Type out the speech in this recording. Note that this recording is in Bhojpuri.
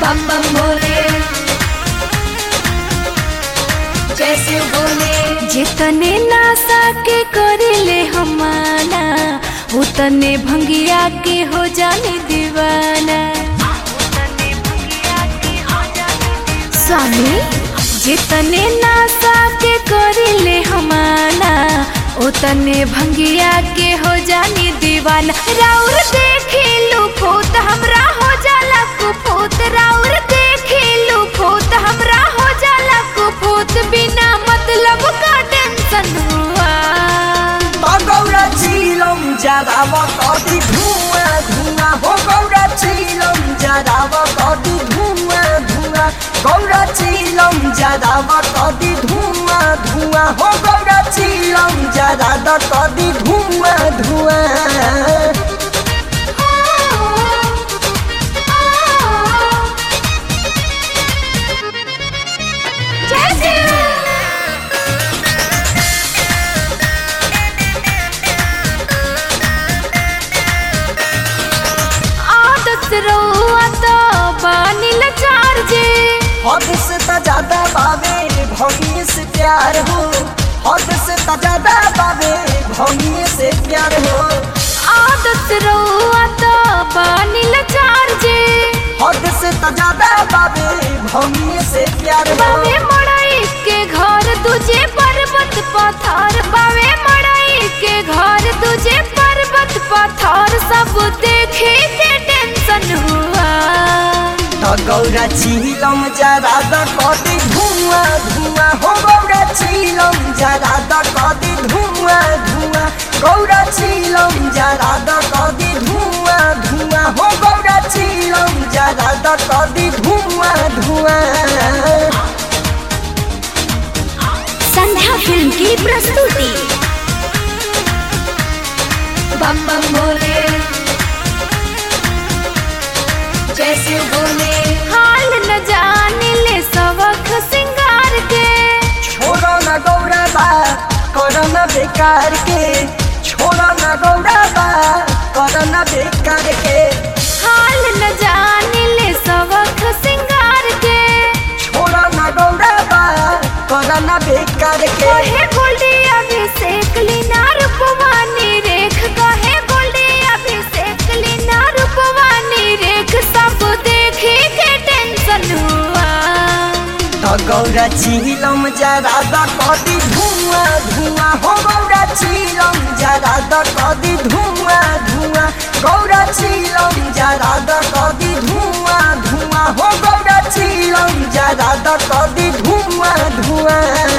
बम बम भोले जैसे बोले जितने नासा के करिले हमाना उतने भंगिया के हो जाने दीवाना स्वामी जितने नासा के करिले हमाना उतने भंगिया के हो जानी दीवाना राउर देखी लुफूत हमरा हो जाला कुफूत राउर देखी लुफूत हमरा हो जाला कुफूत बिना मतलब का टेंशन हुआ गौरा चिलम जराव कति धुवा धुवा हो गौरा चिलम जराव कति धुवा धुवा गौरा चिलम जराव कति धुवा धुवा हो गौरा चिलम जराव कति धुवा धुवा आदत रहुआ तो बानी लाचार जे हद से त ज्यादा बाबे भौनी से प्यार हो हद से त ज्यादा बाबे भौनी से प्यार हो आदत रहुआ तो बानी लाचार जे हद से त ज्यादा बाबे भौनी से प्यार हो बावे मड़ाई के घर तुझे पर्वत पत्थर बावे मड़ाई के घर तुझे पर्वत पत्थर सब देखे के टेंशन हुआ त गौरा चिलम जरा द कति धुआं धुआं हो गौरा चिलम जरा द कति धुआं धुआं गौरा चिलम जरा द कति धुआं धुआं हो गौरा चिलम जरा द कति धुआं धुआं संध्या फिल्म की प्रस्तुति बम बम भोले जैसे बोले हाल न जाने ले सबक सिंगार के छोड़ो न गौरा बा करो न बेकार के छोड़ो न गौरा बा करो न बेकार के हाल न जाने ले सबक सिंगार के छोड़ो न गौरा बा करो न बेकार के कहे गोल्डी अभिषेक लीना रूपवानी रेख कहे गोल्डी अभिषेक लीना रूपवानी रेख सब देखे के टेंशन हुआ त गौरा चिलम जरा द कति धुआं धुआं हो गौरा चिलम जरा द कति धुआं धुआं गौरा चिलम जरा द कति धुआं धुआं हो गौरा चिलम जरा द कति धुआं धुआं